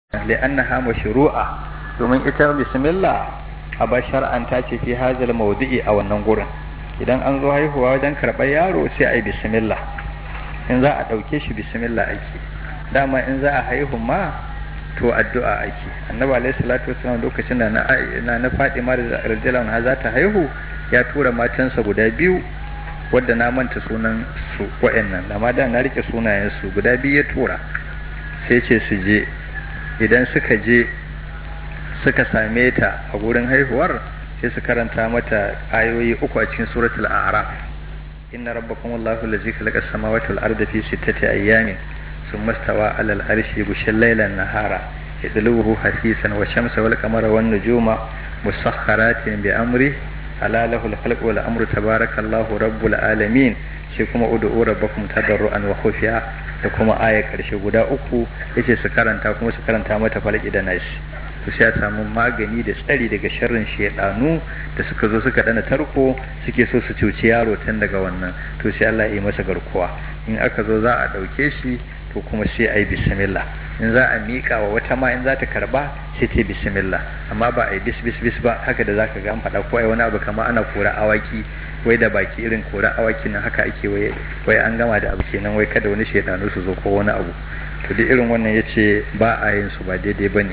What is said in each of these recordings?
li'annaha mashru'a domin ita bismillah a ba shar'anta ce fi hazal mawdu'i a wannan gurin idan an zo haihuwa wajen karɓar yaro sai a yi bismillah in za a ɗauke shi bismillah ake dama in za a haihu ma to addu'a ake annabi alaihi salatu wasallam lokacin da na na Fatima da radiyallahu anha za ta haihu ya tura matansa guda biyu wadda na manta sunan su wa'annan amma da na rike sunayen su guda biyu ya tura sai ce su je idan suka je suka same ta a gurin haihuwar sai su karanta mata ayoyi uku a cikin suratul a'raf inna rabbakum allahu allazi khalaqa as-samawati wal arda fi sittati ayyamin thumma istawa 'ala al-arshi yughshi al-layla an-nahara yadlubuhu hasisan wa shamsa wal qamara wan nujuma musakhkharatin bi amri ala lahu al-khalqu wal amru tabarakallahu rabbul alamin sai kuma ud'u rabbakum tadarruan wa khufiya da kuma aya karshe guda uku yace su karanta kuma su karanta mata falaki da nasi to sai a samu magani da tsari daga sharrin shedanu da suka zo suka dana tarko suke so su cuci yaro tun daga wannan to sai Allah ya yi masa garkuwa in aka zo za a dauke shi to kuma sai a yi bismillah in za a miƙa wa wata ma in za ta karba sai ta bismillah amma ba a yi bis bis bis ba haka da zaka ga an faɗa ko ai wani abu kamar ana kora awaki wai da baki irin kora awaki nan haka ake wai wai an gama da abu kenan wai kada wani shaidanu su zo ko wani abu to duk irin wannan yace ba a yin su ba daidai bane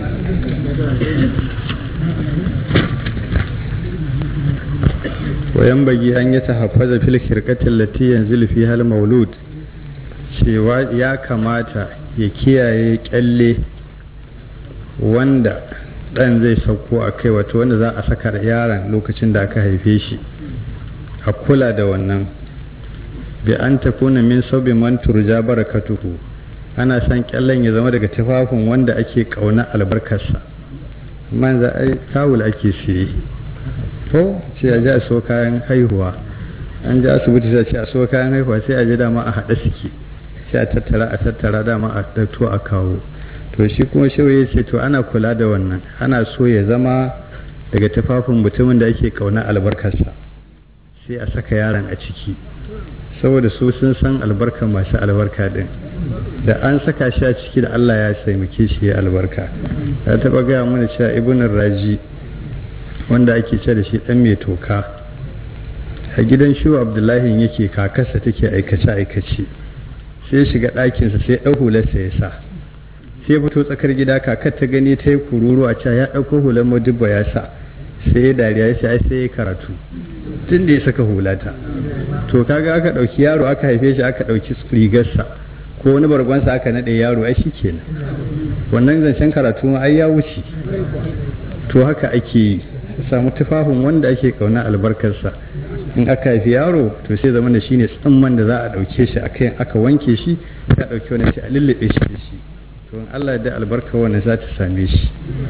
وينبغي أن يتحفظ في الخرقة التي ينزل فيها المولود cewa ya kamata ya kiyaye kyalle wanda ɗan zai sauko a kai wato wanda za a saka yaron lokacin da aka haife shi a kula da wannan bi an takuna min saubi man turja barakatuhu ana san kyallen ya zama daga tufafin wanda ake kauna albarkarsa man za a tawul ake siye ko sai a ji a so kayan haihuwa an ji asibiti sai a ce a so kayan haihuwa sai a ji dama a haɗe suke sai a tattara a tattara dama a ɗauko a kawo to shi kuma shehu ya ce to ana kula da wannan ana so ya zama daga tufafin mutumin da ake kauna albarkarsa sai a saka yaron a ciki saboda su sun san albarka masu albarka din da an saka shi a ciki da Allah ya taimake shi ya albarka ya taba gaya mana cewa ibn raji wanda ake ce da shi dan mai toka a gidan shi abdullahi yake kakarsa take aikace aikace sai shiga ɗakinsa sai ɗau hularsa ya sa sai fito tsakar gida kakar ta gani ta yi kururu a cewa ya ɗauko hular madubba ya sa sai ya dariya ya sai sai ya karatu tun da ya saka hulata to kaga aka ɗauki yaro aka haife shi aka ɗauki rigarsa ko wani bargonsa aka naɗe yaro ai shi kenan wannan zancen karatu ma ai ya wuce to haka ake samu tufafin wanda ake kauna albarkarsa in aka haifi yaro to sai zama da shine tsamman da za a ɗauke shi akai aka wanke shi ka ɗauki wani sai a lullube shi da shi to in Allah da albarka wannan za ta same shi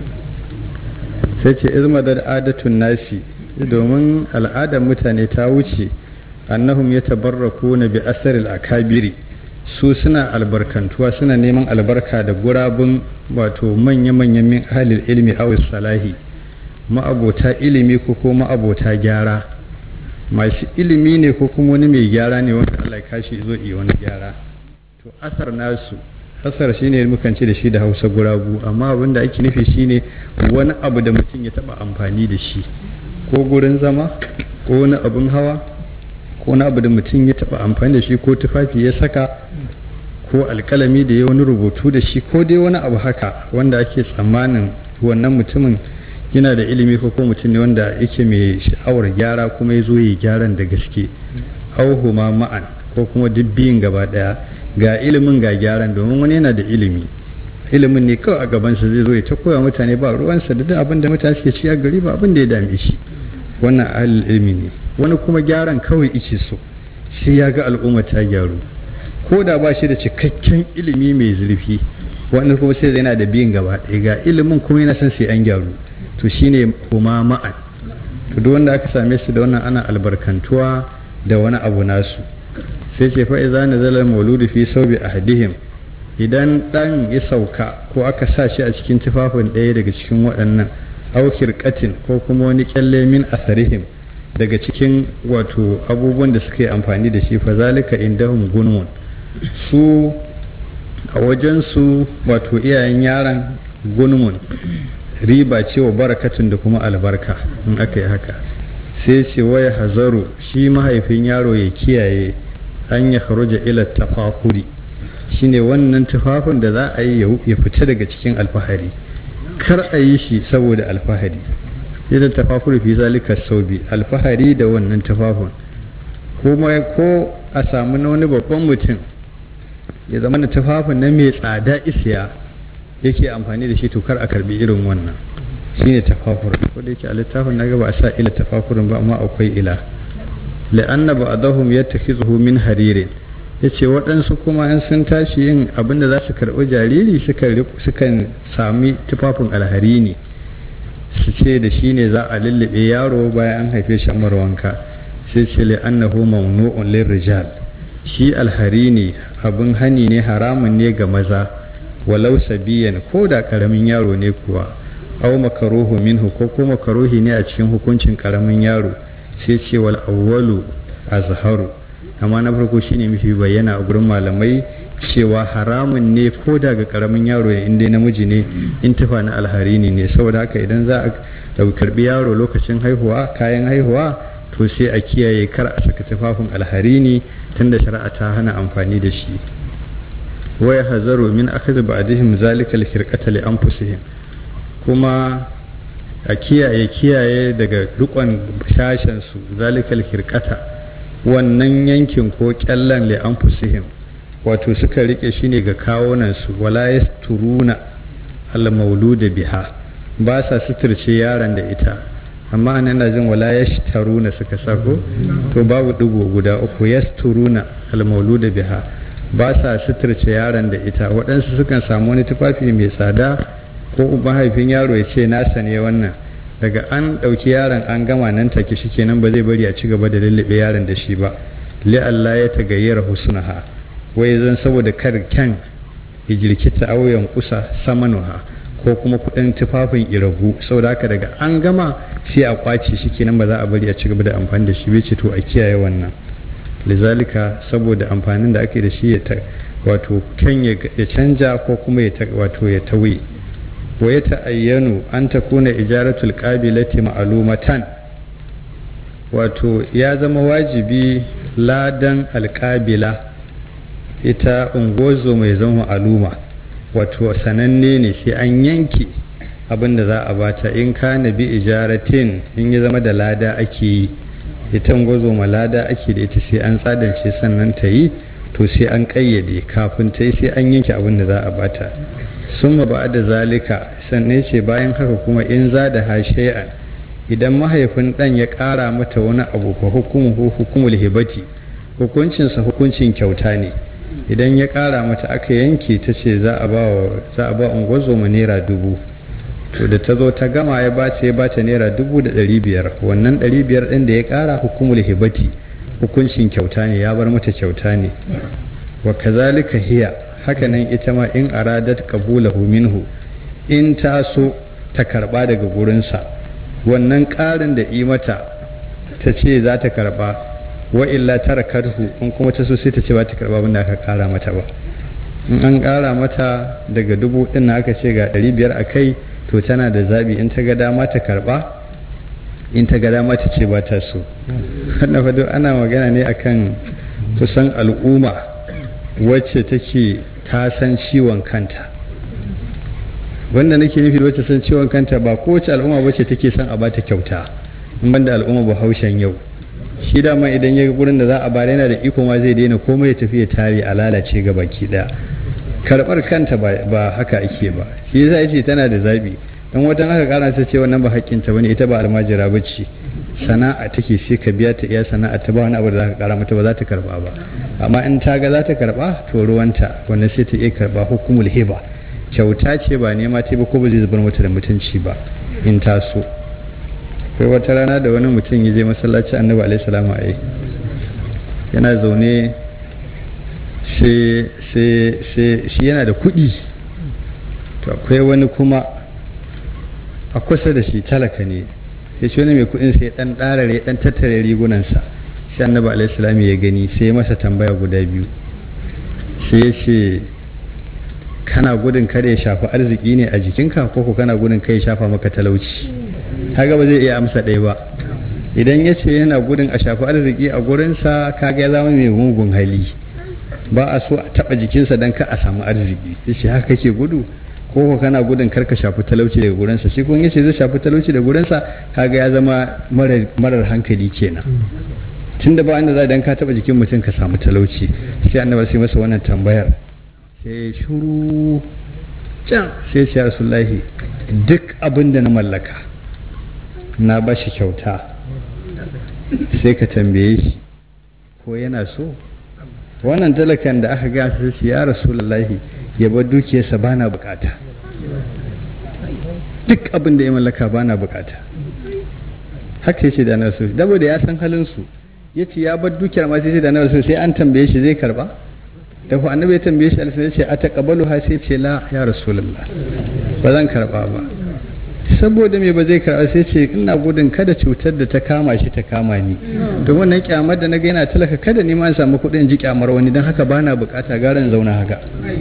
sai ce izmadar adatun nasi domin al'adar mutane ta wuce annahum ya tabarraku na bi asaril akabiri su suna albarkantuwa suna neman albarka da gurabun wato manya-manyan min halil ilmi awis salahi ma'abota ilimi ko ko ma'abota gyara masu ilimi ne ko kuma wani mai gyara ne wanda Allah ya kashi zo yi wani gyara to asar nasu asar shine mukan ce da shi da hausa guragu amma abin da ake nufi shine wani abu da mutum ya taba amfani da shi ko gurin zama ko wani abin hawa ko wani abu da mutum ya taba amfani da shi ko tufafi ya saka ko alkalami da ya wani rubutu da shi ko dai wani abu haka wanda ake tsammanin wannan mutumin yana da ilimi ko ko mutum ne wanda yake mai sha'awar gyara kuma ya zo yi gyaran da gaske auhuma ma'an ko kuma duk biyun gaba daya ga ilimin ga gyaran domin wani yana da ilimi ilimin ne kawai a gabansa zai zo ya ta koya mutane ba ruwansa da duk abin da mutane suke ci a gari ba abin da ya dame shi wannan ahlul ilimi ne wani kuma gyaran kawai ice so sai ya ga al'umma ta gyaru ko da ba shi da cikakken ilimi mai zurfi wani kuma sai yana da biyin gaba ɗaya ga ilimin kuma yana son sai an gyaru to shine kuma ma'an to duk wanda aka same su da wannan ana albarkantuwa da wani abu nasu sai ce fa idza nazala mauludu fi sawbi ahadihim idan dan ya sauka ko aka sa shi a cikin tufafin ɗaya daga cikin waɗannan aukir katin ko kuma wani kyalle min asarihim daga cikin wato abubuwan da suka yi amfani da shi fa zalika indahum gunmun su a a wajensu wato iyayen yaron gunmun riba ce wa barakatun da kuma albarka in aka yi haka sai ce waya hazaru shi mahaifin yaro ya kiyaye an ya kharuja ila tafakuri shine wannan tufafin da za a yi ya fita daga cikin alfahari kar a yi shi saboda alfahari idan tafakuri fi zalika saubi alfahari da wannan tufafin kuma ko a samu na wani babban mutum ya zama na tufafin na mai tsada isiya yake amfani da shi to kar a karbi irin wannan shine tafafur ko da yake a littafin naga ba a sa ila tafafurin ba amma akwai ila la'anna ba'dahum yattakhizuhu min haririn yace waɗansu kuma in sun tashi yin abin da za su karɓi jariri sukan sami tufafin alhari ne su ce da shi ne za a lullube yaro bayan an haife shi amar wanka sai ce li'annahu mamnu'un lirrijal shi alhari ne abin hani ne haramun ne ga maza walau sabiyan ko da karamin yaro ne kuwa au makaruhu minhu ko ko makaruhi ne a cikin hukuncin karamin yaro sai ce wal awwalu azharu amma na farko shine mafi bayyana a gurin malamai cewa haramun ne ko da ga karamin yaro ne inda namiji ne in tufa na alhari ne saboda haka idan za a karbi yaro lokacin haihuwa kayan haihuwa to sai a kiyaye kar a saka tufafin alhari ne tunda shari'a ta hana amfani da shi waya hazaru min akhdhi ba'dihim zalika al-khirqata li anfusihim kuma a kiyaye kiyaye daga rukon shashen su zalika al-khirqata wannan yankin ko kyallan li anfusihim wato suka rike shi ne ga kawunan su wala yasturuna al-mauluda biha ba sa suturce yaron da ita amma an yana jin wala yashtaruna suka sako to babu digo guda uku yasturuna al-mauluda biha ba sa suturce yaron da ita waɗansu sukan samu wani tufafi mai tsada ko mahaifin yaro ya ce nasa ne wannan daga an ɗauki yaron an gama nan take shi kenan ba zai bari a ci gaba da lullube yaron da shi ba li Allah ya tagayyara husnaha wai zan saboda kar kyan ijirkita auyan kusa samanuha ko kuma kudin tufafin iragu saboda haka daga an gama sai a kwace shi kenan ba za a bari a ci gaba da amfani da shi bai ce to a kiyaye wannan lizalika saboda amfanin da ake da shi ya wato kan ya canja ko kuma ya wato ya tawi wa ya ta'ayyanu an ta kuna ijaratul qabilati ma'lumatan wato ya zama wajibi ladan alƙabila ita ungozo mai zama aluma wato sananne ne sai an yanke abin da za a bata in kana bi ijaratin in ya zama da lada ake yi ita gwazo malada ake da ita sai an tsadance sannan ta yi to sai an ƙayyade kafin ta yi sai an yanke abin da za a bata sun ba da zalika sannan ce bayan haka kuma in za da hashe'an idan mahaifin ɗan ya ƙara mata wani abu fa hukumu hukumul hibati hukuncinsa hukuncin kyauta ne idan ya ƙara mata aka yanke ta ce za a ba ungwazo ma naira dubu to da ta zo ta gama ya bata ya bata naira dubu da ɗari biyar wannan ɗari biyar ɗin da ya ƙara hukumul hibati hukuncin kyauta ne ya bar mata kyauta ne wa kazalika hiya hakanan ita ma in aradat qabulahu minhu in ta so ta karba daga gurinsa wannan ƙarin da yi mata ta ce za ta karba wa illa tarakarhu in kuma ta so sai ta ce ba ta karba abin da aka ƙara mata ba in an ƙara mata daga dubu ɗin aka ce ga ɗari biyar a kai to tana da zabi in ta ga dama ta karba in ta ga dama ta ce ba ta so wannan fado ana magana ne akan kusan al'umma wacce take ta san ciwon kanta wanda nake nufi wacce san ciwon kanta ba kowace al'umma wacce take son a bata kyauta in banda al'umma bahaushen yau shi dama idan ya ga gurin da za a bare yana da iko ma zai daina komai ya tafi ya tare a lalace ga baki daya karbar kanta ba haka ake ba shi yasa yace tana da zabi dan watan aka kara ta ce wannan ba hakkinta bane ita ba almajira bace sana'a take sai ka biya ta iya sana'a ta ba wani abu da zaka kara mata ba za ta karba ba amma in ta ga za ta karba to ruwanta wannan sai ta iya karba hukumul hiba kyauta ce ba nema ta ba ko ba zai zubar mata da mutunci ba in ta so kai wata rana da wani mutum ya je masallaci annabi alaihi salamu alaihi yana zaune sai shi yana da kuɗi to akwai wani kuma a kusa da shi talaka ne sai shi wani mai kuɗin sai ɗan ɗarare ɗan tattare rigunansa sai annabi alaihi salamu ya gani sai ya masa tambaya guda biyu sai ya ce kana gudun kare ya shafi arziki ne a jikinka ko ko kana gudun kai ya shafa maka talauci kaga ba zai iya amsa ɗaya ba idan ya ce yana gudun a shafi arziki a gurinsa kaga ya zama mai mugun hali ba a so a taɓa jikinsa don ka a samu arziki ya ce haka kake gudu ko ko kana gudun kar ka shafi talauci daga gurinsa shi kun yace zai shafi talauci daga gurinsa kaga ya zama marar hankali kenan tunda ba inda za dan ka taɓa jikin mutum ka samu talauci sai annabi sai masa wannan tambayar sai shuru can sai ce rasulullahi duk abin da na mallaka na ba shi kyauta sai ka tambaye shi ko yana so wannan talakan da aka gasa su ya rasulullahi ya bar dukiyarsa ba na bukata duk abin da ya mallaka ba na bukata haka yace da na so dabo da ya san halin su yace ya bar dukiyar ma sai da na so sai an tambaye shi zai karba da ku annabi ya tambaye shi alfa yace a taqabalu ha sai ce la ya rasulullah ba zan karba ba saboda me ba zai karba sai ce ina gudun kada cutar da ta kama shi ta kama ni don wannan kyamar da na ga yana talaka kada ni ma samu kuɗin ji kyamar wani don haka bana bukata garan zauna haka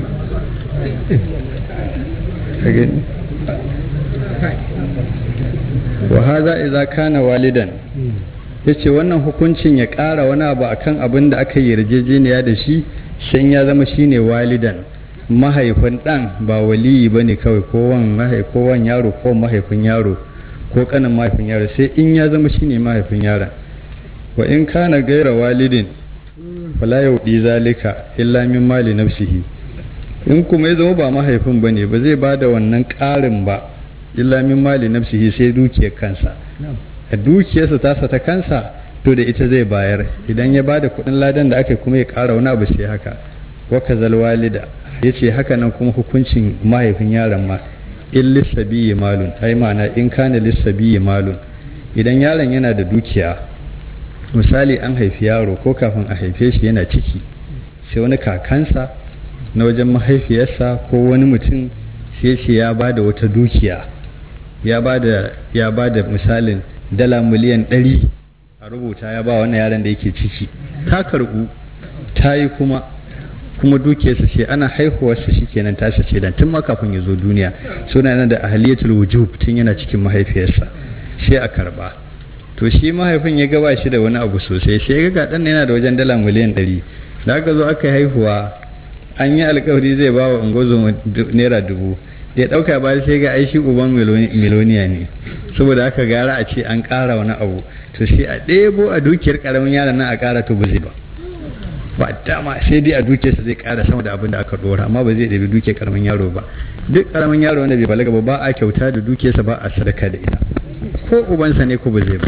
wa haza idza kana walidan yace wannan hukuncin ya ƙara wani abu akan abin da aka yi yarjejeniya da shi shan ya zama shine walidan mahaifin ɗan ba waliyi ba ne kawai ko wan yaro ko mahaifin yaro ko kanin mahaifin yaro sai in ya zama shine mahaifin yaron wa in kana gaira walidin fala yaudi zalika illa min mali nafsihi in kuma ya zama ba mahaifin bane ba zai bada wannan ƙarin ba illa min mali nafsihi sai dukiyar kansa a dukiyarsa tasa ta kansa to da ita zai bayar idan ya bada kuɗin ladan da aka kuma ya ƙara wani abu sai haka wa kazal walida ya ce haka nan kuma hukuncin mahaifin yaron ma in lissabiyi malun ai ma'ana in kana lissabiyi malun idan yaron yana da dukiya misali an haifi yaro ko kafin a haife shi yana ciki sai wani kakansa na wajen mahaifiyarsa ko wani mutum sai ce ya ba da wata dukiya ya ba da misalin dala miliyan ɗari a rubuta ya ba wannan yaron da yake ciki ta karɓu ta yi kuma kuma dukiyarsa ce ana haihuwarsa shi kenan tashi ce dan tun ma kafin ya zo duniya suna yana da ahaliyatul wujub tun yana cikin mahaifiyarsa sai a karba to shi mahaifin ya gaba shi da wani abu sosai sai ya ga dan yana da wajen dala miliyan ɗari da aka zo aka haihuwa an yi alkawari zai ba wa ungozo naira dubu da ya ɗauka ba sai ga aishi uban miloniya ne saboda aka gara a ce an ƙara wani abu to sai a ɗebo a dukiyar ƙaramin yaron nan a ƙara to ba zai ba ba dama sai dai a dukiyarsa zai ƙara sama da abin da aka ɗora amma ba zai ɗabi dukiyar ƙaramin yaro ba duk ƙaramin yaro wanda bai balaga ba ba a kyauta da dukiyarsa ba a sadaka da ita ko ubansa ne ko ba zai ba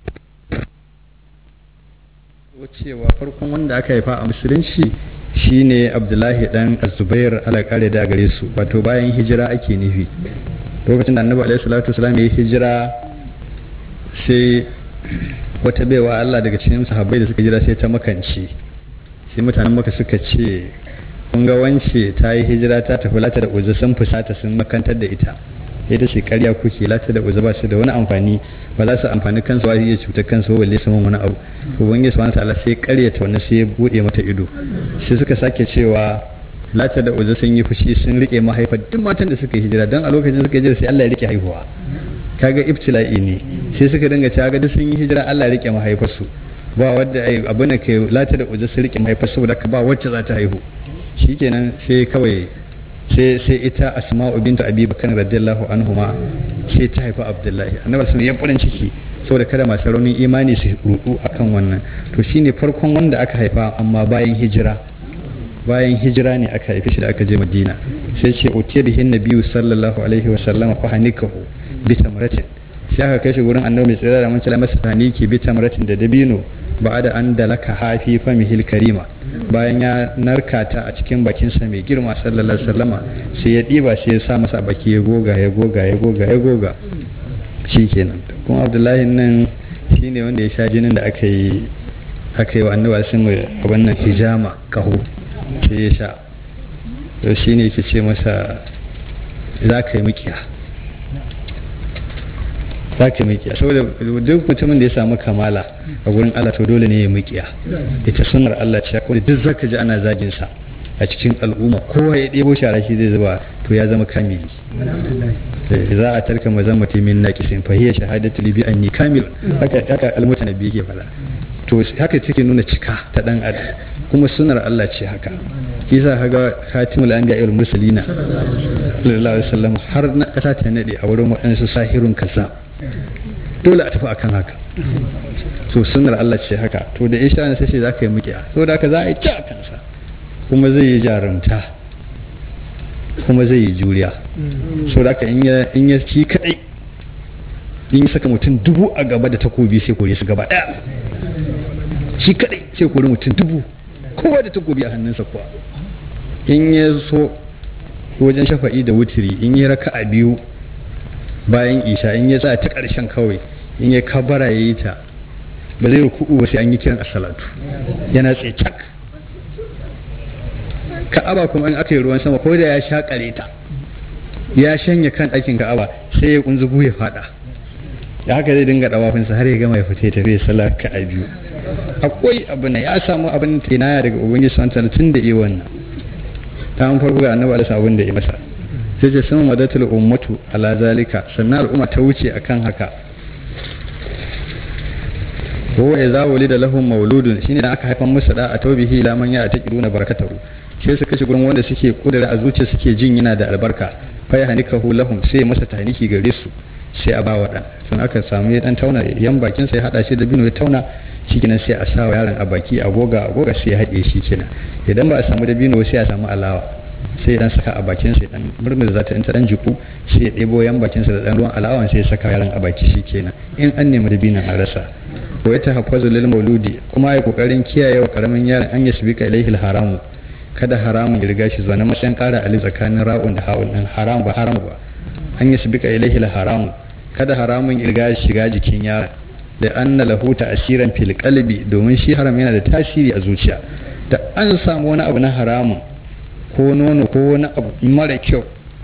cewa farkon wanda aka haifa a musulunci shine abdullahi dan azubair ala kare da gare su wato bayan hijira ake nufi lokacin da annabi alaihi salatu wasalam ya yi hijira sai wata baiwa Allah daga cikin sahabbai da suka jira sai ta makance sai mutanen maka suka ce kun ga wance ta yi hijira ta tafi lata da uzu sun fusata sun makantar da ita ita ce karya kuke lata da uzu ba su da wani amfani ba za su amfani kansu ba iya cutar kansu balle su wani abu ubangiji subhanahu ta'ala sai karyata wannan sai ya bude mata ido sai suka sake cewa lata da uzu sun yi fushi sun rike mahaifa duk matan da suka yi hijira don a lokacin suka hijira sai Allah ya rike haihuwa kaga ibtila'i ne sai suka dinga cewa ga duk sun yi hijira Allah ya rike mahaifarsu ba wadda ai abin da ke lata da uzu sun rike mahaifarsu saboda ba wacce za ta haihu shikenan sai kawai sai sai ita asma'u bintu abi bakar radiyallahu anhuma sai ta haifa abdullahi annabi sun ya farin ciki saboda kada masu raunin imani su rudu akan wannan to shine farkon wanda aka haifa amma bayan hijira bayan hijira ne aka haife shi da aka je madina sai ce utiya bihin nabiyyu sallallahu alaihi wa sallam fa hanikahu bi tamratin sai aka kai shi gurin annabi mai tsira da mun masa haniki bi tamratin da dabino ba da an dalaka hafi famihil karima bayan ya narka ta a cikin bakinsa mai girma sallallahu alaihi wasallama sai ya ɗiba sai ya sa masa baki ya goga ya goga ya goga ya goga shikenan kuma abdullahi nan shine wanda ya sha jinin da aka yi aka yi wa annabi sun abin nan hijama kaho sai ya sha to shine yake ce masa za ka yi mikiya za ka mikiya saboda duk mutumin da ya samu kamala a gurin Allah to dole ne ya mikiya ita sunnar Allah ce kuma duk zaka ji ana zagin sa a cikin al'umma kowa ya ɗebo shara shi zai zuba to ya zama kamili za a tarka mazan mutumin na kisin fahiyar shahadatu libi an ni kamil haka haka almutana biyu ke faɗa to haka take nuna cika ta dan adam kuma sunar Allah ce haka kisa haga khatimul anbiya wal mursalina sallallahu alaihi wasallam har na kasa ta nade a wurin waɗansu sahirun kasa dole a tafi akan haka to sunar Allah ce haka to da isha ne sai za ka yi mukiya to da haka za a yi ci a kansa kuma zai yi jarumta kuma zai yi juriya so da haka in ya ci kadai in ya saka mutum dubu a gaba da takobi sai kore su gaba daya shi kadai sai kore mutum dubu kowa da takobi a hannunsa kuwa in ya so wajen shafa'i da wutiri in ya raka a biyu bayan isha in ya sa ta ƙarshen kawai in ya kabara ya yi ta ba zai ruku'u ba sai an yi kiran asalatu yana tsaye cak ka'aba kuma in aka yi ruwan sama ko da ya shakare ta ya shanya kan ɗakin ka'aba sai ya kunzugu ya fada da haka zai dinga dawafinsa har ya gama ya fita ya tafi ya sallah ka a biyu akwai abin ya samu abin tinaya daga ubangiji subhanahu tun da iya wannan ta an farko ga annabi alisa abin da ya masa sai ce sun madatul ummatu ala zalika sannan al'umma ta wuce akan haka ko ya za wali da lahum mauludun shine da aka haifan musu da a taubihi ila man ya taqiduna barakatahu sai su kashe gurin wanda suke kudura a zuciya suke jin yana da albarka fa ya hanikahu lahum sai masa taniki gare su sai a bawa dan sun aka samu ya dan tauna yan bakin sai hada shi da bino ya tauna shikenan sai a sa wa yaron a baki a goga a goga sai ya haɗe shi kenan idan ba a samu da bino sai a samu alawa sai dan saka a bakin sai dan murmur za ta in ta dan jiku sai ya ɗebo yan bakin sa da dan ruwan alawan sai ya saka yaron a baki shi kenan in an nemi da binon a rasa ko ya tahaffazu lil mauludi kuma ya kokarin kiyaye wa karamin yaron an yasbika ilaihi haramu kada haramun ya riga shi zuwa na matsayin kara ali tsakanin ra'un da ha'un din haram ba haram ba an yasbika ilaihi haramu kada haramun ya riga shiga jikin yaron da anna lahu ta'siran fil qalbi domin shi haram yana da tasiri a zuciya da an samu wani abu na haramun ko nono ko wani abu mara kyau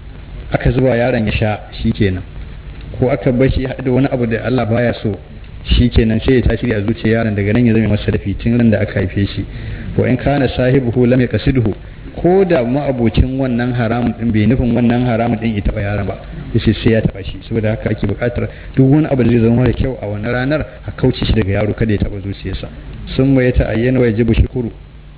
aka zuba yaron ya sha shikenan ko aka bar shi da wani abu da Allah baya so shikenan sai ya tasiri a zuciya yaron daga nan ya zama masa dafi tun ran da aka haife shi wa in kana sahibuhu lam yaqsidhu ko da ma'abocin wannan haramun din bai nufin wannan haramun din ya taba yaron ba yace sai ya taba shi saboda haka ake buƙatar duk wani abu da zai zama mara kyau a wannan ranar a kauce shi daga yaro kada ya taba zuciyarsa sun mai ta ayyana wa yajibu shukuru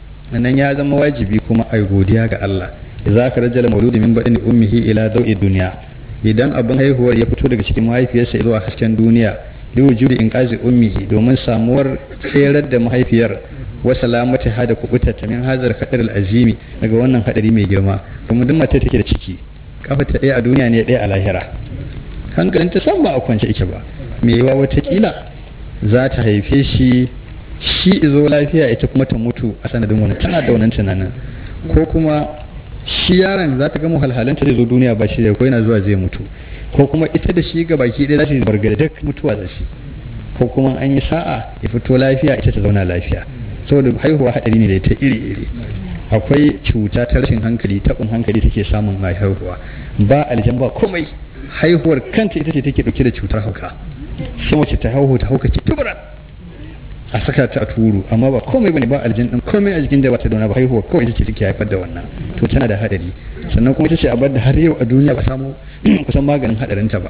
nan ya zama wajibi kuma ai godiya ga Allah idza ka rajala mauludi min badani ummihi ila dawi dunya idan abin haihuwar ya fito daga cikin mahaifiyarsa zuwa hasken duniya li wujudi inqazi ummihi domin samuwar tserar da mahaifiyar wa salamati hada kubuta ta min hazar hadar azimi daga wannan hadari mai girma kuma duk mace take da ciki kafa ta ɗaya a duniya ne ɗaya a lahira hankalin ta san ba a kwance ike ba me yawa watakila za ta haife shi shi izo lafiya ita kuma ta mutu a sanadin wani tana da wannan tunanin ko kuma shi yaron za ta gama halhalanta zai zo duniya ba shi da ko yana zuwa zai mutu ko kuma ita da shi ga baki ɗaya za su bargada duk mutuwa da shi ko kuma an yi sa'a ya fito lafiya ita ta zauna lafiya saboda haihuwa hadari ne da ta iri iri akwai cuta ta rashin hankali taɓin hankali take samun mai haihuwa ba aljan ba komai haihuwar kanta ita ce take ɗauke da cutar hauka sai mace ta haihu ta hauka ce tubura a saka ta a turu amma ba komai bane ba aljin din komai a jikin da ba ta dauna ba haihuwa kawai ita ce take haifar da wannan to tana da hadari sannan kuma ita ce abar da har yau a duniya ba samu kusan maganin hadarin ta ba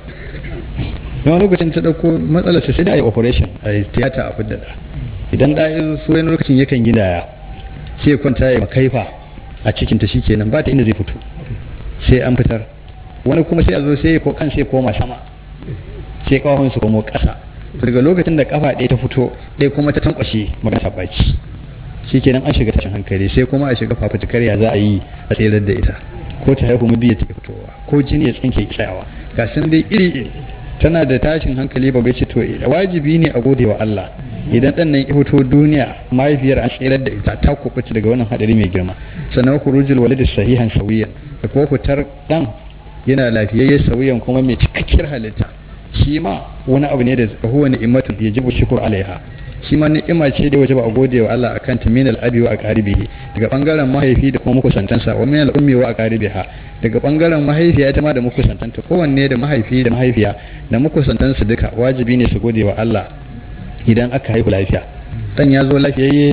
don lokacin ta dauko matsalar sai da yi operation a tiyata a fidda da idan da ya so wani lokacin yakan gidaya sai ya kwanta ya makaifa a cikin ta shikenan ba ta inda zai fito sai an fitar wani kuma sai a zo sai ko kan sai koma sama sai kawahun su komo kasa daga lokacin da kafa ɗaya ta fito ɗaya kuma ta tankwashe magana ta baki shikenan an shiga tashin hankali sai kuma a shiga fafutukar ya za a yi a tserar da ita ko ta haihu mabiya ta fitowa ko jini ya tsinke tsayawa ga sun dai iri iri tana da tashin hankali ba ce to wajibi ne a gode wa Allah idan dan nan ya fito duniya mahaifiyar an tsirar da ita ta kubuta daga wannan hadari mai girma sannan khurujul walid sahihan sawiyan da ko fitar dan yana lafiyayye sawiyan kuma mai cikakkiyar halitta shi ma wani abu ne da huwa ni'matun yajibu shukr alaiha shi ma ni'ima ce da wajaba a gode wa Allah akan ta min al-abi wa aqaribihi daga bangaren mahaifi da kuma makusantansa wa min al-ummi wa aqaribiha daga bangaren mahaifiya ita ma da makusantanta kowanne da mahaifi da mahaifiya da makusantansu duka wajibi ne su gode wa Allah idan aka haihu lafiya dan ya zo lafiyayye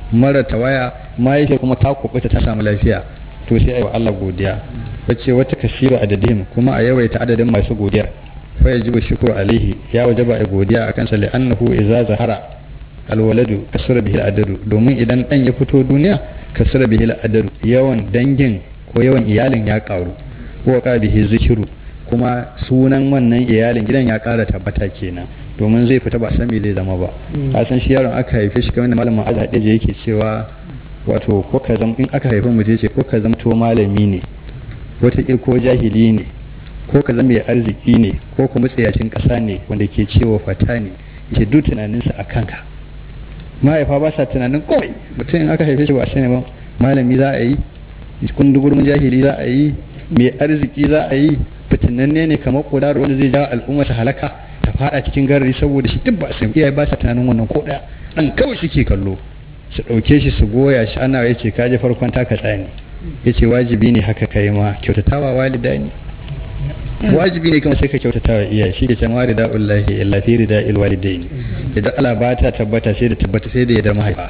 mara tawaya mahaifiyar kuma ta kubuta ta samu lafiya to sai ayi wa Allah godiya wace wata kasiru adadin kuma a yawaita adadin masu godiyar fa yajibu shukru alaihi ya wajaba a godiya akan sa li'annahu idza zahara alwaladu kasura bihi adadu domin idan dan ya fito duniya kasura bihi adadu yawan dangin ko yawan iyalin ya karu ko ka bihi zikiru kuma sunan wannan iyalin gidan ya kara tabbata kenan domin zai fita ba san me zai zama ba a san shi yaron aka haife shi kamar da malamin azhar yake cewa wato ko ka zama in aka haifi mutum ce ko ka zama to malami ne wata ko jahili ne ko ka zama mai arziki ne ko kuma tsayacin ƙasa ne wanda ke cewa fata ne yake duk tunaninsa a kanka mahaifa ba sa tunanin kawai mutum in aka haife shi ba sani ba malami za a yi kundugurmin jahili za a yi mai arziki za a yi fitinanne ne kamar kudaro wanda zai jawo al'umma ta halaka ta fada cikin garari saboda shi duk ba su iyaye ba sa tunanin wannan ko daya dan kawai suke kallo su ɗauke shi su goya shi ana ya ce kaji farkon taka tsani ya ce wajibi ne haka kai ma kyautatawa walida ne wajibi ne kuma sai ka kyautatawa iyaye shi ke cewa rida ullahi illa fi rida il walidain idan Allah ba ta tabbata sai da tabbata sai da ya da mahaifa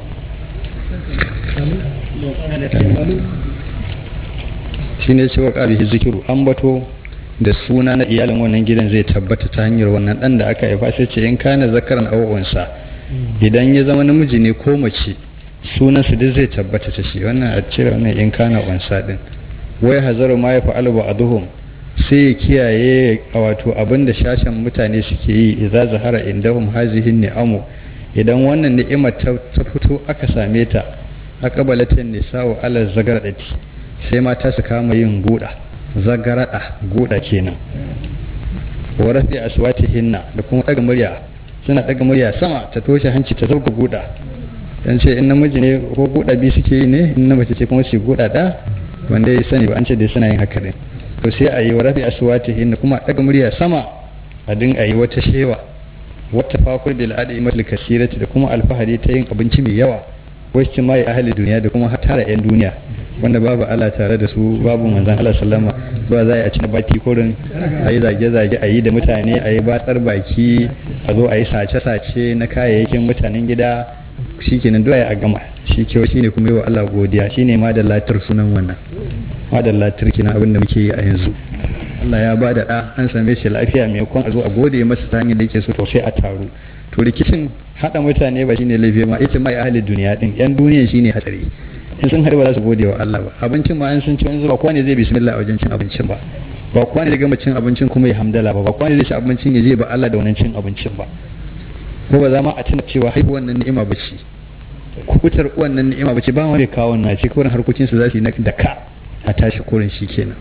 shi ne cewa ƙabihi zikiru an bato da suna na iyalin wannan gidan zai tabbata ta hanyar wannan dan da aka haifa sai ce in kana zakaran awansa idan ya zama namiji ne ko mace sunan su duk zai tabbata ta shi wannan a cire wannan in kana wansa din wai hazaru ma ya fa'alu ba'duhum sai ya kiyaye wato abin da shashen mutane suke yi idza zahara indahum hazihin ni'amu idan wannan ni'imar ta fito aka same ta aqbalatin nisa'u ala zagaradati sai mata su kama yin guda zagarada guda kenan wa rafi aswatihinna da kuma daga murya suna daga murya sama ta toshe hanci ta zauka guda dan ce in namiji ne ko guda bi suke yi ne in na mace ce kuma su guda da wanda ya sani ba an ce dai suna yin haka ne to sai a yi wa rafi aswatihinna kuma daga murya sama a dinga yi wata shewa wata fakur bil adimatul kasirati da kuma alfahari ta yin abinci mai yawa wacce mai ahli duniya da kuma tara yan duniya wanda babu Allah tare da su babu manzon Allah sallama ba za a ci na baki kurin a yi zage-zage a yi da mutane a yi batsar baki a zo a yi sace-sace na kayayyakin mutanen gida shi kenan doya a gama shi kyau shi ne kuma yi wa Allah godiya shi ne ma da latar sunan wannan ma da latar kina abin da muke yi a yanzu Allah ya ba da ɗa an same shi lafiya maimakon a zo a gode masa ta hanyar da yake so to sai a taru to rikicin haɗa mutane ba shine laifi ma ita mai ahalin duniya din yan duniya shine hatsari in sun haɗu ba za su gode wa Allah ba abincin ma an sun ci wani zuba kowa ne zai bismillah a wajen cin abincin ba ba kowa ne zai gama cin abincin kuma ya hamdala ba ba kowa ne zai ci abincin ya je ba Allah da wannan cin abincin ba ko ba za ma a tuna cewa haihu wannan ni'ima ba ce kubutar wannan ni'ima ba ce ba wani kawo na ce kurin harkokin su za su yi da ka a tashi kurin shi kenan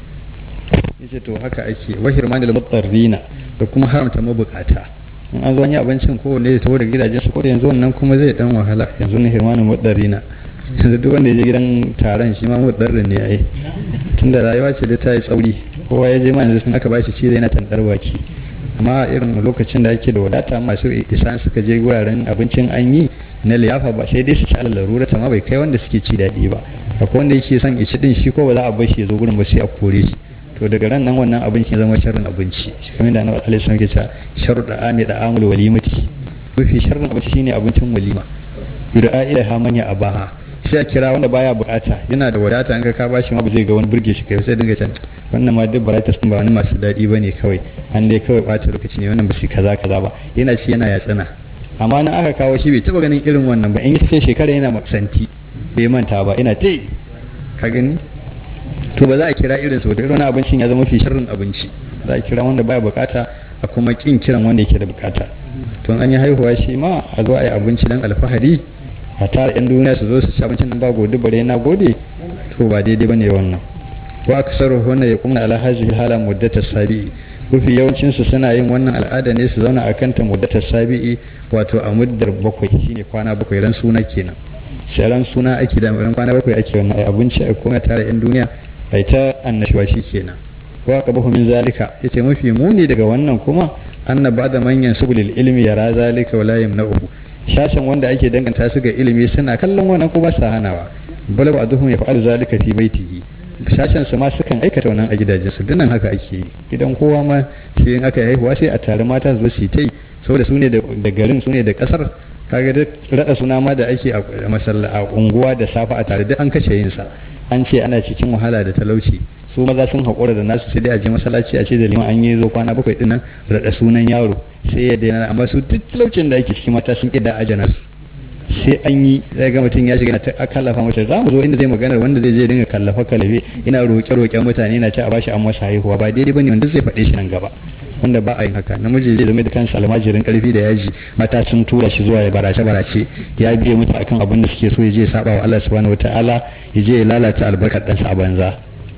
yace to haka ake wahir manil mutarrina da kuma haramta mabukata in an zo wani abincin kowanne ya taho da gidajen su ko yanzu wannan kuma zai dan wahala yanzu ne hirmanin mutarrina yanzu duk wanda ya je gidan taron shi ma mutarrin ne ai tunda rayuwa ce da ta yi tsauri kowa ya je ma yanzu sun aka bashi ci yana tandar baki amma irin lokacin da ake da wadata masu isa suka je wuraren abincin an yi na liyafa ba sai dai su ci alal larura ta ma bai kai wanda suke ci daɗi ba akwai wanda yake son ici din shi ko ba za a bar shi ya zo gurin ba sai a kore shi to daga ran nan wannan abinci ya zama sharrin abinci kamar da annabi alaihi wasallam ke cewa sharru da ami da amul walimati mafi sharrin abinci shine abincin walima yud'a ila ha manya abaha sai a kira wanda baya bukata yana da wadata an ka ka bashi ma ba zai ga wani burge shi kai sai dinga can wannan ma duk barata sun ba wani masu daɗi bane kawai an dai kawai bata lokaci ne wannan ba su kaza kaza ba yana ci yana yatsana amma nan aka kawo shi bai taba ganin irin wannan ba in ya ce shekara yana maksanti bai manta ba ina te ka gani to ba za a kira irin su da irin abincin ya zama fi sharrin abinci za a kira wanda baya bukata a kuma kin kiran wanda yake da bukata to an yi haihuwa shi ma a zo a yi abinci dan alfahari a tara yan duniya su zo su ci abincin nan ba gode bare na gode to ba daidai bane wannan wa aksaru hunna yaqumna ala hadhihi hala muddatas sabi'i mafi yawancin su suna yin wannan al'ada ne su zauna akan ta muddatas sabi'i wato a muddar bakwai shine kwana bakwai ran suna kenan sai ran suna ake da ran kwana bakwai ake wannan abinci a kuma tara yan duniya ai ta annashuwa shi kenan wa qabahu min zalika yace mafi muni daga wannan kuma anna ba'da manyan subulil ilmi yara zalika wala yamna'uhu shashin wanda ake danganta su ga ilimi suna kallon wannan ko ba sa hanawa bal ba'duhum yaf'alu zalika fi baitihi shashin su ma sukan aikata wannan a gidajen su dinnan haka ake yi gidan kowa ma sai in aka haihuwa sai a tare mata su su yi saboda su ne da garin su ne da kasar kaga duk raɗa suna ma da ake a masalla a unguwa da safa a tare duk an kashe yin sa an ce ana cikin wahala da talauci su maza sun haƙura da nasu sai dai a je masallaci a ce da liman an yi zo kwana bakwai din nan raɗa sunan yaro sai ya daina amma su duk talaucin da ake cikin mata sun ƙida ajana su sai an yi zai ga mutum ya shiga ta kallafa masa za mu zo inda zai magana wanda zai je dinga kallafa kalabe ina roƙe roƙen mutane na ce a bashi an masa haihuwa ba daidai bane wanda zai faɗe shi nan gaba wanda ba a yin haka namiji zai zama da kansa almajirin karfi da yaji mata sun tura shi zuwa ya barace barace ya biye mutu akan abin da suke so ya je ya saba wa Allah subhanahu wataala ya je ya lalata albarkar ɗansa a banza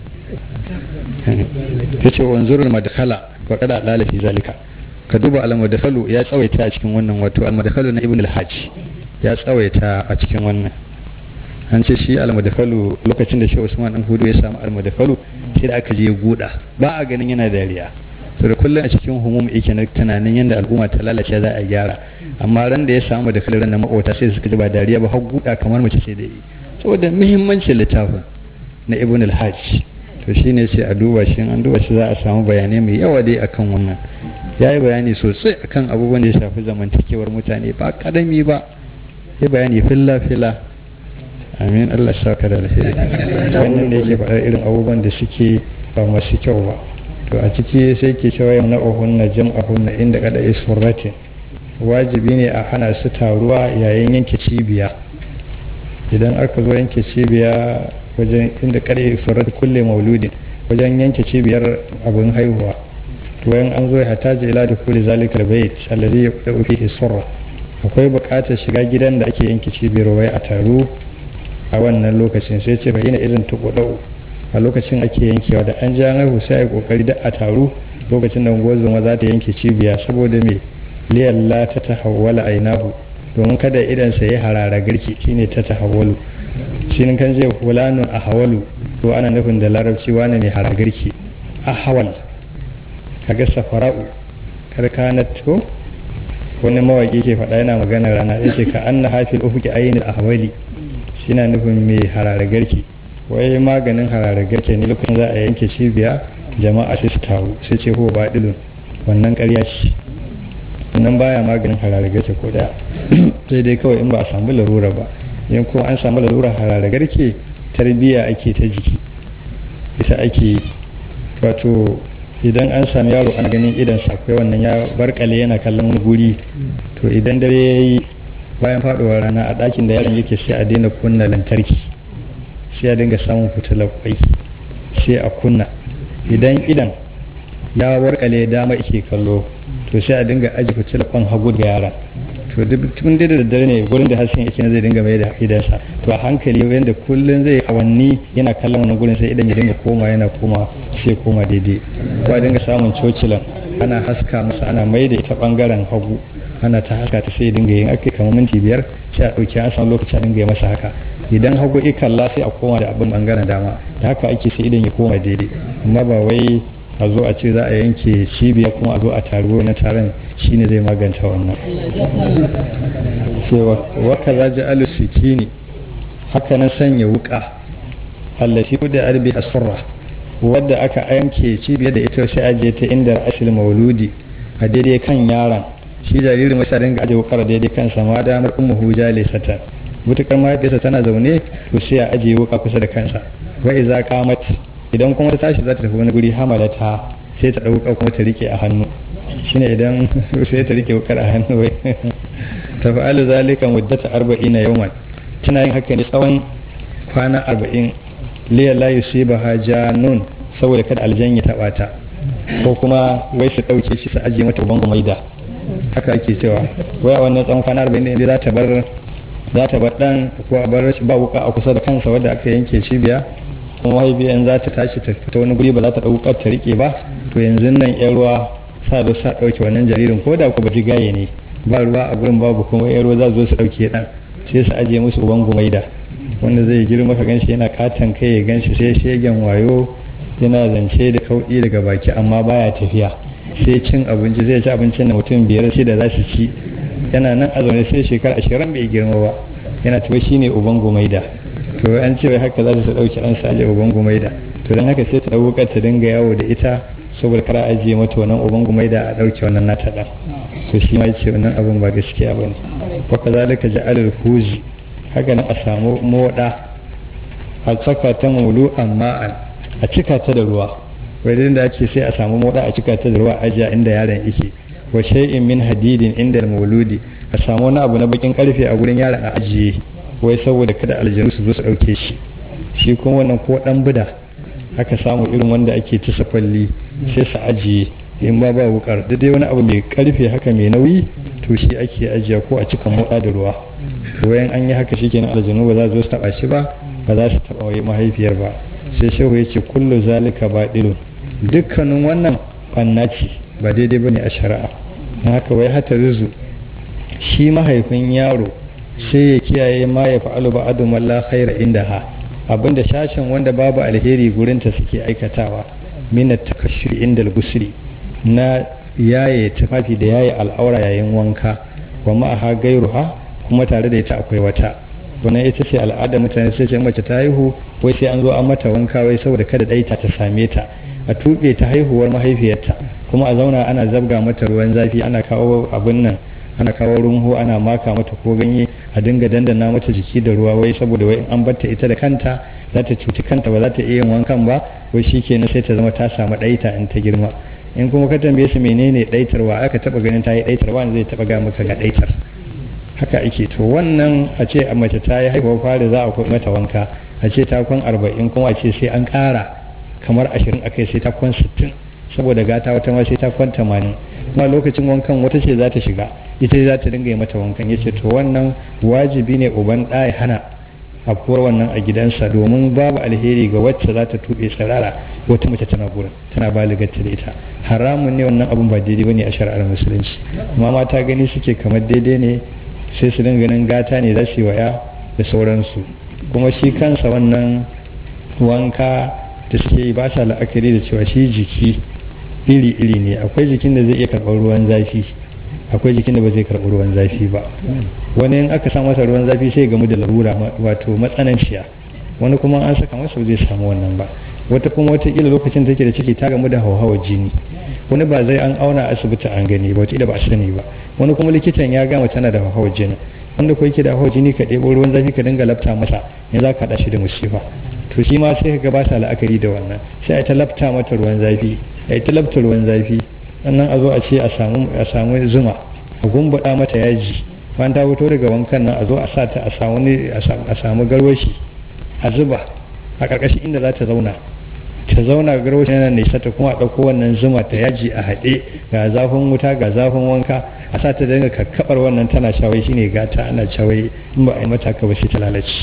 yace wanzurul madkhala wa qada lala fi zalika ka duba al-madkhalu ya tsawaita a cikin wannan wato al-madkhalu na ibn al-hajj ya tsawaita a cikin wannan an ce shi al-madkhalu lokacin da shi Usman dan Hudu ya samu al-madkhalu sai da aka je ya guda ba a ganin yana dariya to da kullum a cikin humum yake na tunanin yadda al'umma ta lalace za a gyara amma ran da ya samu da kaliran na makota sai suka ji ba dariya ba har guda kamar mace sai da yi saboda muhimmancin littafin na ibn al-hajj to shine sai a duba shi an duba shi za a samu bayanai mai yawa dai akan wannan ya yi bayani sosai akan abubuwan da ya shafi zamantakewar mutane ba kadami ba ya bayani filla filla amin Allah saka da alheri wannan da yake faɗar irin abubuwan da suke ba masu kyau ba to a ciki sai ke cewa yamna uhunna jam'ahunna inda kada isfurratin wajibi ne a hana su taruwa yayin yanke cibiya idan aka zo yanke cibiya wajen inda kada isfurrat kulle mauludin wajen yanke cibiyar abin haihuwa to yan an zo ya hataji ila da kulli zalikal bait alladhi yaqdu fihi surra akwai buƙatar shiga gidan da ake yanke cibiyar wai a taru a wannan lokacin sai ce fa ina irin tukudau a lokacin ake yankewa da an ja haihu sai a kokari da a taru lokacin da gozoma za ta yanke cibiya saboda me liyalla ta tahawwala ainahu domin kada idan sa ya harara garki shine ta tahawwalu shi kan je fulanun a hawalu to ana nufin da larabci wani ne harara garki a hawal kaga safara'u karkanat ko wani mawaki ke faɗa yana magana rana yace ka anna hafil ufuki ainil ahwali shi na nufin mai harara garki wai maganin harare garke ne lokacin za a yanke cibiya jama'a sai su taru sai ce ko ba dilun wannan ƙarya ce wannan baya maganin harare garke ko da sai dai kawai in ba a samu larura ba in kuma an samu larura harare garke tarbiyya ake ta jiki ita ake wato idan an sami yaro ana ganin idan akwai wannan ya barkale yana kallon wani guri to idan dare ya yi bayan faɗuwar rana a ɗakin da yaron yake sai a daina kunna lantarki sai a dinga samun fitilar kwai sai a kunna idan idan ya warkale dama ike kallo to sai a dinga aji fitilar kwan hagu ga yara to tun da daddare ne gurin da hasken yake zai dinga mai da idansa to a hankali yadda kullum zai awanni yana kallon wani gurin sai idan ya dinga koma yana koma sai koma daidai ko a dinga samun cocilan ana haska masa ana mai da ita bangaren hagu ana ta haska ta sai dinga yin ake kamar minti biyar sai a ɗauki an samu lokaci a dinga yi masa haka idan hagu ikalla sai a koma da abin bangaren dama da haka ake sai idan ya koma daidai amma ba wai a zo a ce za a yanke cibiya kuma a zo a taro na taron shine zai maganta wannan cewa waka za ji alu sikini haka na sanya wuka allati da arbi asfara wadda aka yanke cibiyar da ita sai ajiye ta inda asil mauludi a daidai kan yaron shi jaririn wasu dinga ajiye wukar daidai kansa ma damar ummu huja lesata mutukar mahaifiyarsa tana zaune to sai a ajiye wuka kusa da kansa wa iza qamat idan kuma ta tashi za ta tafi wani guri hamalata sai ta dauka kuma ta rike a hannu shine idan sai ta rike wukar a hannu wai ta fa'alu zalika muddata 40 yawman tana yin haka ne tsawon kwana 40 liya la yusibaha janun saboda kada aljan ya taba ta ko kuma wai su dauke shi su ajiye mata bango maida haka ake cewa wai a wannan tsawon kwana 40 ne za ta bar za ta bar dan ko a bar ba wuka a kusa da kansa wadda aka yanke cibiya kuma mahaifiyan za ta tashi ta fita wani guri ba za ta ɗaukar ta rike ba to yanzu nan yan ruwa sa zo sa ɗauke wannan jaririn ko da ku ba gaye ne ba ruwa a gurin babu kuma yan ruwa za su zo su ɗauke ɗan sai su ajiye musu uban gumaida wanda zai girma ka ganshi yana katon kai ya ganshi sai shegen wayo yana zance da kauɗi daga baki amma baya tafiya sai cin abinci zai ci abincin da mutum biyar shida za su ci yana nan a zaune sai shekara ashirin bai girma ba yana tuba shi ne uban gumaida to an ce haka za ta ɗauki ɗan saje uban gumaida to don haka sai ta ɗaukar ta dinga yawo da ita saboda kara ajiye mata wannan uban gumai da a ɗauke wannan nata ɗan to shi ma yace wannan abin ba gaskiya bane wa kazalika ja'alul huzi haka nan a samu moda a saka ta mulu amma a cika ta da ruwa wajen da ake sai a samu moda a cika ta da ruwa ajiya inda yaron yake wa shay'in min hadidin inda mauludi a samu wani abu na bakin karfe a gurin yaron a ajiye wai saboda kada aljanu su zo su dauke shi shi kuma wannan ko dan buda aka samu irin wanda ake tisa kwalli sai su ajiye in ba ba wukar da dai wani abu mai karfe haka mai nauyi to shi ake ajiya ko a cika moda da ruwa wayan an yi haka shikenan aljanu ba za su zo su taba shi ba ba za su taba wai mahaifiyar ba sai shehu ya ce kullu zalika baɗilun dukkanin wannan banna ce ba daidai ba ne a shari'a na haka wai hata rizu shi mahaifin yaro sai ya kiyaye ma ya fa'alu ba adu malla khaira inda ha abinda shashin wanda babu alheri gurinta suke aikatawa mina takashshuri inda gusri na yaye tufafi da yaye al'aura yayin wanka wa ma'aha gairuha kuma tare da ita akwai wata wannan ita ce al'ada mutane sai ce mace ta haihu wai sai an zo an mata wanka wai saboda kada ɗaita ta same ta a tuɓe ta haihuwar mahaifiyarta kuma a zauna ana zabga mata ruwan zafi ana kawo abin nan ana kawo runhu ana maka mata ko ganye a dinga dandana mata jiki da ruwa wai saboda wai an batta ita da kanta za ta cuci kanta ba za ta iya yin wankan ba wai shi kenan sai ta zama ta samu ɗaita in ta girma in kuma ka tambaye su menene ɗaitarwa aka taɓa ganin ta yi ɗaitar wani zai taɓa ga maka ga ɗaitar haka ake to wannan a ce a mace ta yi haihuwar fari za a mata wanka a ce ta kwan arba'in kuma a ce sai an ƙara kamar ashirin akai sai ta kwan sittin saboda gata wata ma sai ta kwan tamanin kuma lokacin wankan wata ce za ta shiga ita za ta dinga yi mata wankan ya ce to wannan wajibi ne uban ɗaya hana afkuwar wannan a gidansa domin babu alheri ga wacce za ta tuɓe tsirara wata mace tana gurin tana baligarta da ita haramun ne wannan abun ba daidai bane a shari'ar musulunci amma mata gani suke kamar daidai ne sai su dinga ganin gata ne za su yi wa ya da sauransu kuma shi kansa wannan wanka da suke yi ba sa la'akari da cewa shi jiki iri-iri ne akwai jikin da zai iya karɓar ruwan zafi akwai jikin da ba zai karɓi ruwan zafi ba wani in aka sa masa ruwan zafi sai gamu da larura wato matsananciya wani kuma an saka masa zai samu wannan ba wata kuma wataƙila lokacin take da ciki ta gamu da hauhawar jini wani ba zai an auna asibiti an gani ba wataƙila ba a sani ba wani kuma likitan ya gama tana da hauhawar jini wanda ko yake da hauhawar jini ka ɗebo ruwan zafi ka dinga lafta masa ya za ka haɗa shi da musifa to shi ma sai ka ba ta la'akari da wannan sai a ta lafta mata ruwan zafi a ta lafta ruwan zafi sannan a zo a ce a samu zuma a gumbaɗa mata yaji bayan ta fito daga wankan nan a zo a sa ta a samu garwashi a zuba a ƙarƙashin inda za ta zauna ta zauna garwashi yana nisa ta kuma a ɗauko wannan zuma ta yaji a haɗe ga zafin wuta ga zafin wanka a sa ta dinga kakkaɓar wannan tana shawai shine gata ana shawai in ba a yi mata ka ba sai ta lalace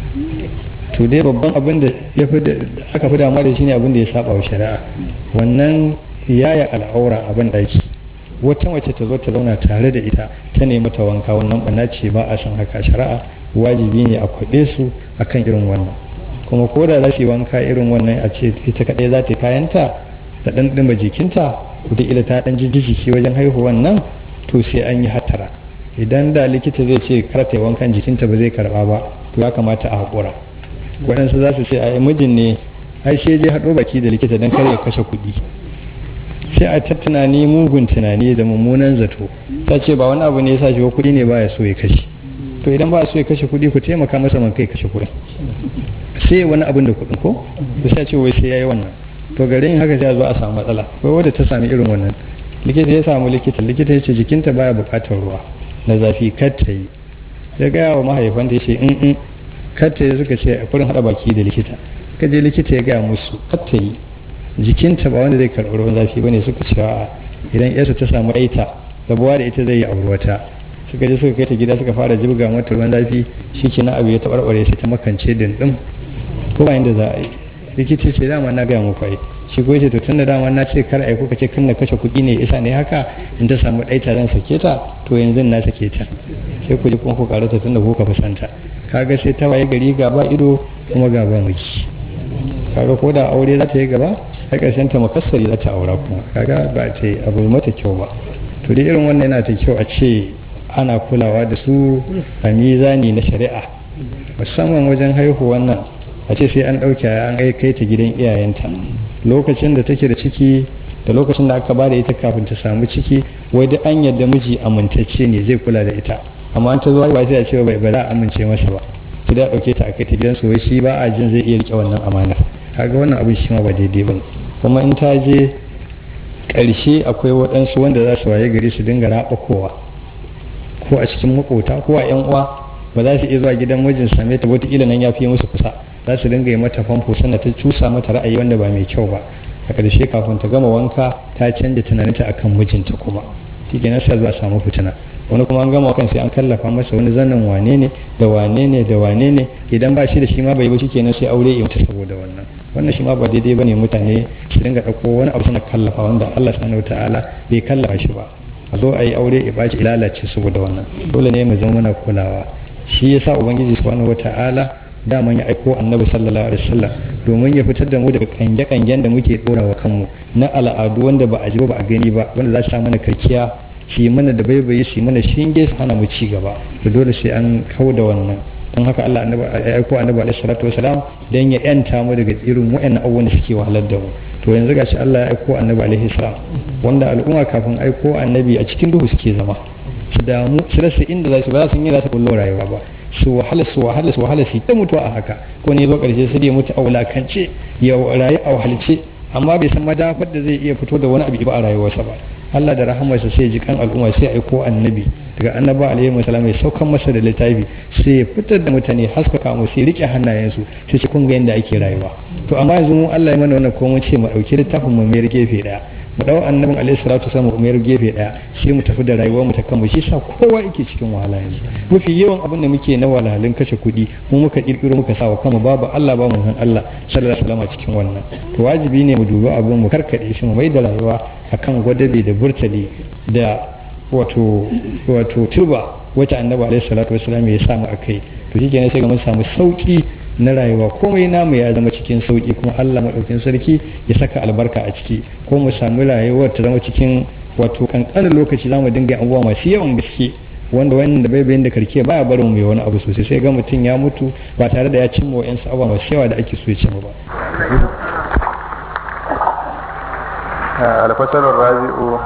to dai babban abin da aka fi damuwa da shi ne abin da ya saba wa shari'a wannan yaya al'aura abin ɗaki wata mace ta zo ta zauna tare da ita ta nemi ta wanka wannan bana ce ba a san haka shari'a wajibi ne a kwaɓe su akan irin wannan kuma ko da za su yi wanka irin wannan a ce ita kaɗai za ta kayanta da ɗan ɗima jikinta wataƙila ta ɗan jijji jiki wajen haihuwan nan to sai an yi hattara idan da likita zai ce kar ta yi wankan jikinta ba zai karɓa ba to ya kamata a haƙura waɗansu za su ce a mijin ne ai sai dai haɗo baki da likita don kar ya kashe kuɗi sai a ta tunani mugun tunani da mummunan zato ta ce ba wani abu ne ya sa shi ba kuɗi ne baya so ya kashe to idan ba so ya kashe kuɗi ku taimaka masa man kai kashe kuɗin sai wani abin da kuɗin ko da sai ce wai sai yayi wannan to garin haka sai a zo a samu matsala wai wanda ta sami irin wannan likita ya samu likita likita ya ce jikinta baya buƙatar ruwa na zafi kar ta yi ya gaya wa mahaifanta ya ce in in kar ta yi suka ce a furin haɗa baki da likita kaje likita ya gaya musu kar ta yi jikinta ba wanda zai karɓi ruwan zafi bane suka ce a idan yarsa ta samu aita rabuwa da ita zai yi aure wata suka je suka kai ta gida suka fara jibga mata ruwan zafi shi ke na abu ya taɓarɓare sai ta makance dindin ko ba inda za a yi likita ce dama na gaya muku ai shi ko yace to tunda dama na ce kar ai kuka ce kan na kashe kuɗi ne isa ne haka in ta samu ɗaita zan sake ta to yanzu na sake ta sai ku ji kuma ku karata tunda ku ka fi santa kaga sai ta waye gari gaba ido kuma gaba miji kaga ko da aure za ta yi gaba a ƙarshen ta makassari za ta aura kuma kaga ba ta yi abu mata kyau ba to dai irin wannan yana ta kyau a ce ana kulawa da su a mizani na shari'a musamman wajen haihuwan nan a ce sai an ɗauke an kai ta gidan iyayenta lokacin da take da ciki da lokacin da aka bada ita kafin ta samu ciki wai duk an yadda miji amintacce ne zai kula da ita amma an ta zo ba sai a ce bai ba za a amince masa ba sai da dauke ta a kai ta gidansu wai shi ba a jin zai iya rike wannan amanar kaga wannan abin shi ma ba daidai ba kuma in ta je ƙarshe akwai waɗansu wanda za su waye gari su dinga raɓa kowa ko a cikin makota ko a yan uwa ba za su iya zuwa gidan mijin same ta wataƙila nan ya fi musu kusa za su dinga yi mata famfo sannan ta cusa mata ra'ayi wanda ba mai kyau ba a ƙarshe kafin ta gama wanka ta canja tunaninta akan mijinta kuma shi ke nasa zuwa samu fitina wani kuma an gama kan sai an kallafa masa wani zanen wane ne da wane ne da wane ne idan ba shi da shi ma bai ba shi kenan sai aure ya mutu saboda wannan wannan shi ma ba daidai bane mutane su dinga ɗauko wani abu suna kallafa wanda Allah subhanahu wataala bai kallafa shi ba a zo a yi aure ya baci lalace saboda wannan dole ne mu zama muna kulawa shi yasa ubangiji subhanahu wataala daman ya aiko annabi sallallahu alaihi wasallam domin ya fitar da mu daga kange-kangen da muke dora wa kanmu na al'adu wanda ba a ji ba a gani ba wanda za su sa mana karkiya shi mana da baibayi shi mana shinge su hana mu ci gaba to dole sai an kau da wannan don haka Allah annabi ya aiko annabi alaihi salatu wasalam dan ya yanta mu daga irin wayannan abubuwan da suke wahalar da mu to yanzu gashi Allah ya aiko annabi alaihi salam wanda al'umma kafin aiko annabi a cikin duhu suke zama su damu su rasa inda za su ba su yi za su kullo rayuwa ba su wahala su wahala su wahala su ta mutuwa a haka ko ne zo karshe sai ya mutu a wulakance ya rayu a wahalce amma bai san madafar da zai iya fito da wani abu ba a rayuwarsa ba Allah da rahamarsa sai ji kan al'umma sai aiko annabi daga annaba alaihi wasallam ya saukan masa da littafi sai ya fitar da mutane haskaka mu sai rike hannayensu sai ci kun ga yadda ake rayuwa to amma yanzu mu Allah ya mana wannan ko mun ce mu dauki littafin mu mai gefe daya mu dau annabin alaihi salatu wasallam mu mayar gefe daya sai mu tafi da rayuwar mu ta kanmu shi sa kowa yake cikin wahala yanzu mafi yawan abin da muke na wahalhalun kashe kuɗi mu muka kirkiro muka sa wa kanmu babu Allah ba mu san Allah sallallahu alaihi wasallam cikin wannan to wajibi ne mu dubi abin mu karkade shi mu mai da rayuwa akan gwadabe da burtali da wato wato turba wacce annabi alaihi salatu wasallam ya samu akai to shi kenan sai ga mun samu sauki na rayuwa komai namu ya zama cikin sauki kuma Allah maɗaukin sarki ya saka albarka a ciki ko mu samu rayuwar ta zama cikin wato kankanin lokaci za mu dinga abubuwa masu yawan gaske wanda wannan da bai bayan da karke baya barin mu mai wani abu sosai sai ga mutum ya mutu ba tare da ya cimma wa'yansu abubuwa masu yawa da ake so ya cimma ba. alfasarar rabi'u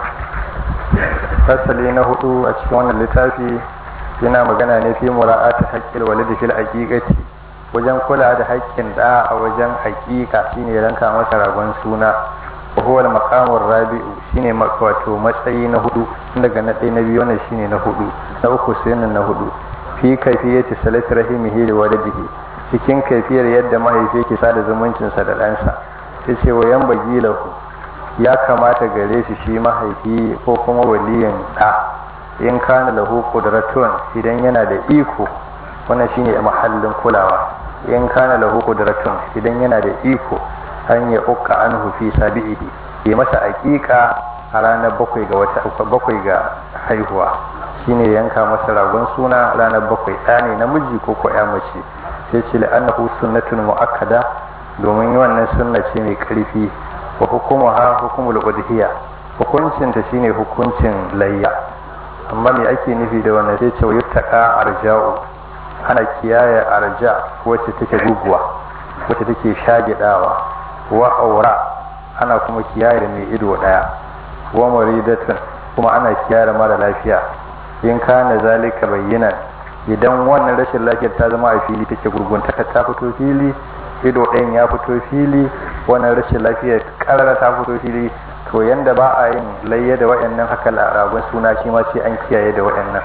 fasali na hudu a cikin wannan littafi yana magana ne fi mura'ati haqqil walidi fil aqiqati wajen kula da haƙƙin da a wajen haƙiƙa shine ranka masa ragon suna wa huwa al rabi'u shine wato matsayi na hudu daga na ɗaya na biyu wannan shine na hudu na uku sai na hudu fi kaifiyati salati rahimihi da walidihi cikin kaifiyar yadda mahaifi yake sada zumuncinsa da ɗansa yace wa yan bagilahu ya kamata gare shi shi mahaifi ko kuma waliyin ɗa in kana lahu qudratun idan yana da iko wannan shine mahallin kulawa in kana lahu qudratun idan yana da iko an ya ukka anhu fi sabihi ya masa aqiqa a ranar bakwai ga wata bakwai ga haihuwa shine yanka masa ragon suna ranar bakwai ɗa ne namiji ko ko ya mace sai ce la'annahu sunnatun mu'akkada domin wannan sunna ce mai karfi wa hukumuha hukumul udhiya hukuncin ta shine hukuncin layya amma me ake nufi da wannan sai ce yuttaka arja'u ana kiyaye arja wacce take guguwa wacce take shagidawa wa aura ana kuma kiyaye da mai ido daya wa maridatun kuma ana kiyaye mara lafiya in kana zalika bayyana idan wannan rashin lafiyar ta zama a fili take gurguntaka ta fito fili ido ɗayan ya fito fili wannan rashin lafiyar karara ta fito fili to yanda ba a yin layya da waɗannan haka ragon suna shi ma sai an kiyaye da waɗannan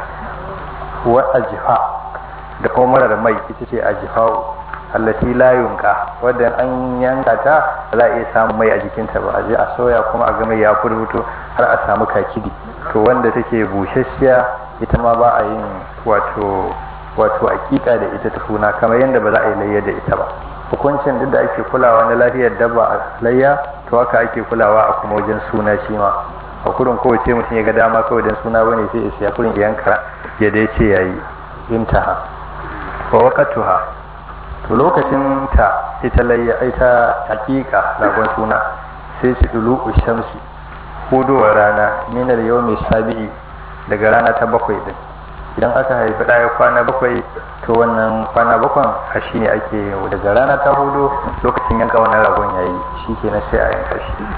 wa ajiha da kuma marar mai ita ce ajiha'u allati la yunqa wadda an yanka ta za a iya samun mai a jikinta ba a je a soya kuma a ga mai ya furfuto har a samu kakidi to wanda take busasshiya ita ma ba a yin wato wato aƙiƙa da ita ta suna kamar yadda ba za a yi layya da ita ba hukuncin duk da ake kulawa na lafiyar dabba a layya to haka ake kulawa a kuma wajen suna shi ma a kurin kowace mutum ya ga dama kawai don suna bane sai ya siya kurin yanka ya dai ce yayi intaha wa waqatuha to lokacin ta ita layya ita hakika ragon suna sai shi dulu shamsi hudowar rana minar yau mai sabi'i daga rana ta bakwai din idan aka haifi ɗaya kwana bakwai to wannan kwana bakwan a shi ne ake daga rana ta hudu lokacin yanka wannan ragon yayi shi ke na sai a yanka shi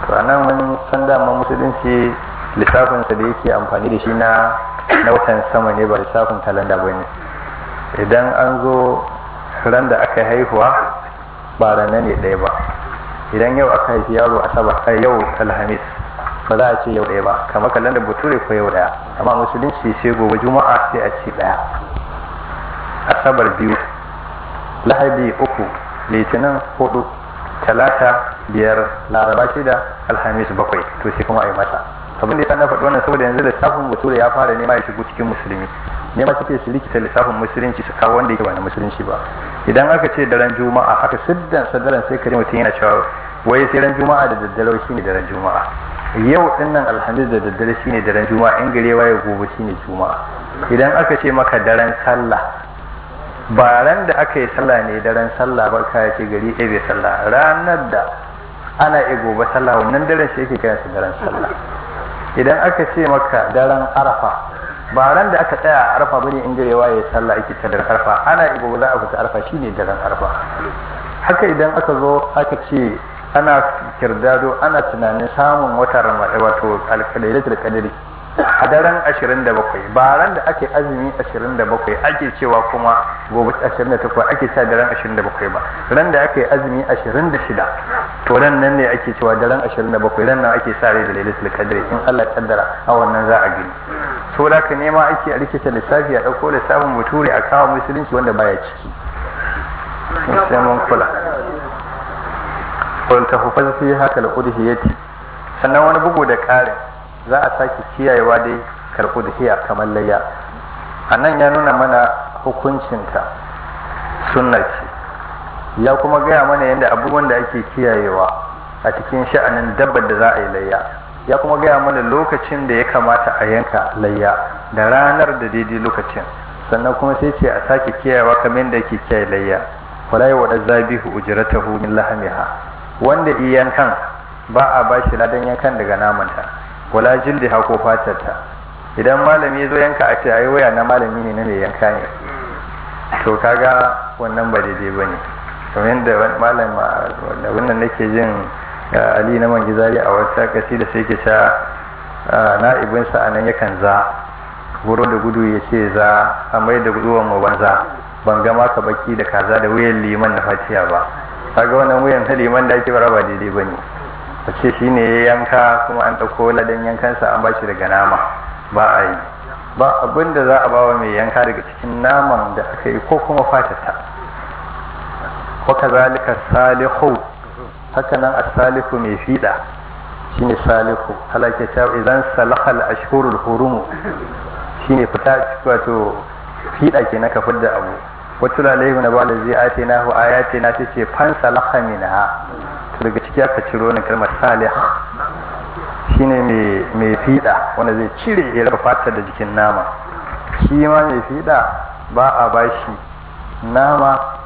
to anan mun san dama musulunci lissafinsa da yake amfani da shi na na watan sama ne ba lissafin kalanda ba ne idan an zo ran da aka haihuwa ba ranar ne ɗaya ba idan yau aka haifi yaro asabar a yau alhamis ba za a ce yau ɗaya ba kamar kalandar bature ko yau ɗaya amma musulunci sai gobe juma'a sai a ce ɗaya asabar biyu lahadi uku litinin hudu talata biyar laraba shida alhamis bakwai to sai kuma a yi mata abin da ya na faɗi wannan saboda yanzu lissafin bature ya fara nema ya shigo cikin musulmi ne ma suke su rikita lissafin musulunci su kawo wanda yake ba na musulunci ba idan aka ce daren juma'a aka siddan sadaran sai kare mutum yana cewa wai sai ran juma'a da daddare shine daren juma'a yau dinnan alhamis da daddare shine daren juma'a in gare waye gobe shine juma'a idan aka ce maka daren sallah ba ran da aka yi sallah ne daren sallah ba ka ce gari ɗaya bai sallah ranar da ana iya gobe sallah wannan daren shi yake kiransa daren sallah idan aka ce maka daren arafa ba ran da aka tsaya a arafa bane in gare waye sallah ake ta daren arafa ana iya gobe za a fita arafa shine daren arafa haka idan aka zo aka ce ana kirdado ana tunanin samun watan ramadan wato alkalailatul qadri a daren 27 ba ran da ake azumi 27 ake cewa kuma gobe 28 ake cewa daren 27 ba ran da ake azumi 26 to ran nan ne ake cewa daren 27 ran nan ake sa rai da lailatul qadri in Allah ya kaddara a wannan za a gani so da ka nema ake a rikita lissafi a dauko lissafin bature a kawo musulunci wanda baya ciki sai mun kula wal tahfaz fi haka al-udhiyati sannan wani bugu da ƙarin za a sake kiyayewa dai karɓu da hiya kamar layya a nan ya nuna mana hukuncinta sunna ce ya kuma gaya mana yadda abubuwan da ake kiyayewa a cikin sha'anin dabbar da za a yi layya ya kuma gaya mana lokacin da ya kamata a yanka layya da ranar da daidai lokacin sannan kuma sai ce a sake kiyayewa kamar yadda ake kiyaye layya wala yi waɗa zabihu ujratahu min lahamiha wanda iyankan ba a bashi ladan yankan daga namanta wala jildi ha ko fatarta idan malami ya zo yanka a ce ai waya na malami ne na mai yanka ne to kaga wannan ba daidai ba ne kamar yadda malam wanda wannan nake jin ali na man gizari a wata kasi da sai ke sha na'ibinsa a nan yakan za guro da gudu ya ce za a mai da guduwan mu banza ban ga maka baki da kaza da wuyan liman na fatiya ba kaga wannan wuyan ta liman da ake bara ba daidai ba ne a ce shi ne ya yanka kuma an ɗauko ladan yankansa an bashi daga nama ba a yi ba abin da za a ba wa mai yanka daga cikin naman da aka yi ko kuma fatata wa kazalika salihu haka nan as-salihu mai fiɗa shine salihu halake ta idan salahal ashhurul hurum shine fita wato fiɗa ke na ka fidda abu wato lalaihu na ba da zai ate na hu ayati na ta ce fan salaha minha daga ciki aka ciro na kalmar salih shine mai fiɗa wanda zai cire ya raba fatar da jikin nama shi ma mai fiɗa ba a bashi nama